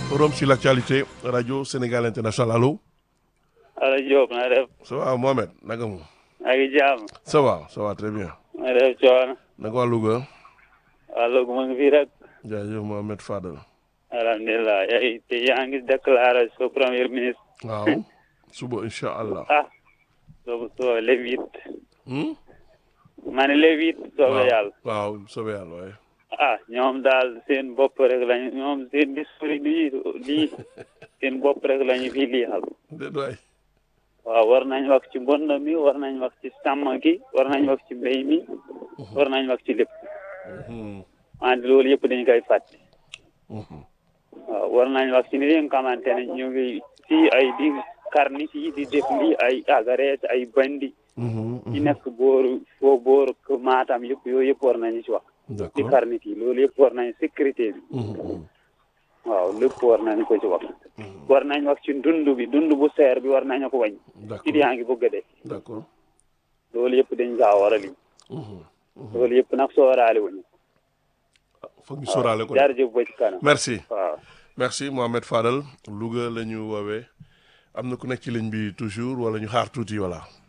forum sur l'actualité radio Sénégal international allo. Allo Diop na def. ça va Mohamed naka mu. maa ngi jàmm. ça va ça va très bien. na def coono. naka waa Louga. waa Louga mu ngi fii rek. jaajëf Mohamed Fadel. alhamdulilah yaa te yaa ngi déclaré sa premier ministre. waaw suba incha allah. ah. soo soo le huit. Hmm? ma ne le huit. soobee yàlla. waaw soobee yàlla waaye. ah ñoom daal seen bopp rek lañu ñoom seen discours lii lii seen bopp rek lañu fi lii xam. déet waay. waaw war nañ wax ci mbënd mi war nañ wax ci sàmm gi war nañ wax ci mbéy mi. war nañ wax ci lépp. Hmm. wante loolu yëpp dañu koy fàtte. Mhm. waaw war nañ wax ci ni nga xamante ne ñu ngi ci ay di karnit yi di def lii ay agareet ay bandi Mhm, ci mhm. nekk booru foo booru ko maatam yëpp yooyu yëpp war nañu ci wax ci d'accord. karnit yi loolu yëpp war nañ sécurité bi Mhm, mhm. waaw lépp war nañ ko ci wax war nañ wax ci dund bi dund bu seer bi war nañu ko wañ ci d'accord yaa ngi bëgg a dee d'accord. loolu yëpp dañ kaa war a lim Mhm. loolu yëpp nag sooraale wuñu foog ñu sóoraale ko de. jaarjëf ba ci kanam merci. waaw merci Mohamed Fadel Louga la ñu woowee am na ku nekk ci ligne bi toujours wala ñu xaar tuuti voilà.